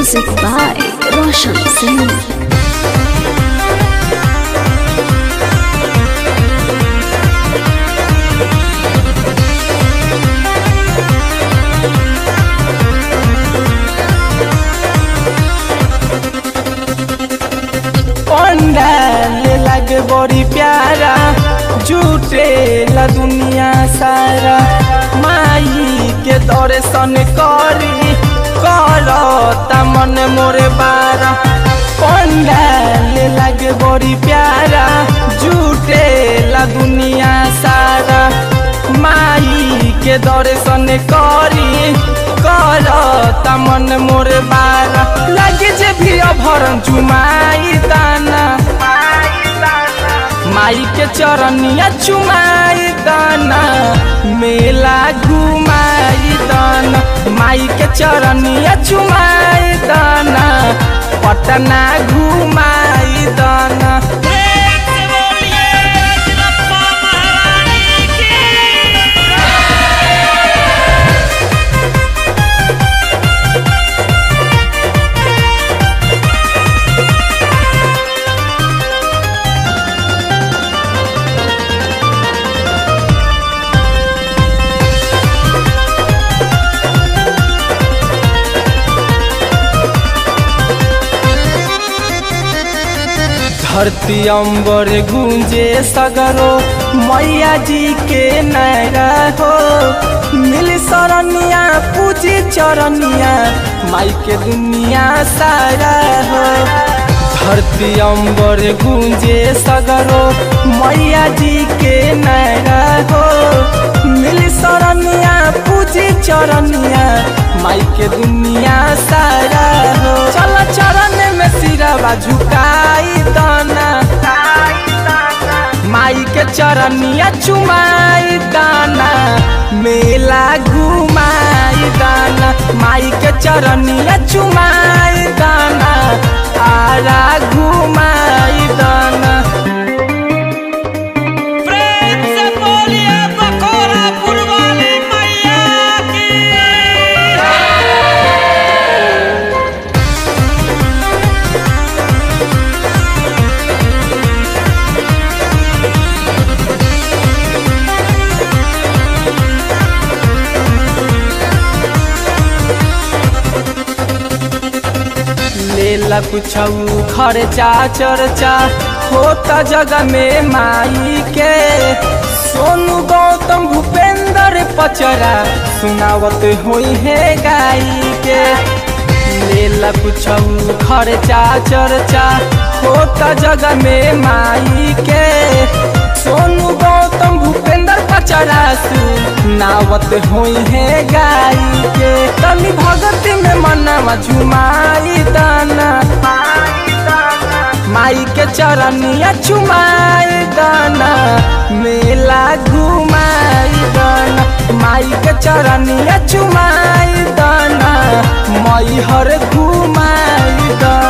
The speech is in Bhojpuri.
Music by Roshan Singh. पंडाल लगे बड़ी प्यारा झूठे ला दुनिया सारा माई के दर्शन करी करता मन मोरे बारा पंडाल लगे बड़ी प्यारा झूठे ला दुनिया सारा माई के दर्शन करी करता मन मोरे बारा लगे जे भी अभरण चुमाई दाना माई के चरनिया चुमाई दाना मेला घुमाई दाना माई के चरनिया चुमाई दाना पटना घुमाई दाना धरती अंबर गूंजे सगरो मैया जी के नैरा हो मिल सरनिया पूजी चरनिया माई के दुनिया सारा हो धरती अंबर गूंजे सगरो मैया जी के नैरा हो मिल सरनिया पूजी चरनिया माई के दुनिया सारा हो चल चरण में सिरवा झुकाई दाना माई के चरनिया चुमाई दाना मेला घुमाई दाना माई के चरनिया चुमाई दाना आरा घुमाई दाना प्रेम से बोलिए बकोरा पुरवाली मैया की लेला कुछ खर्चा चर्चा होता जगह में माई के सोनू गौतम भूपेंद्र पचरा सुनावत होई है गाई के लेला कुछ खर्चा चर्चा होता जगह में माई के सोनू गौतम भूपेंद्र पचरा सुनावत होई है गाई के तनी भगत में मनवा झुमाई दाना माई के चरनिया चुमाई दाना मेला घुमाई दाना माई के चरनिया चुमाई दाना मई हर घुमाई दाना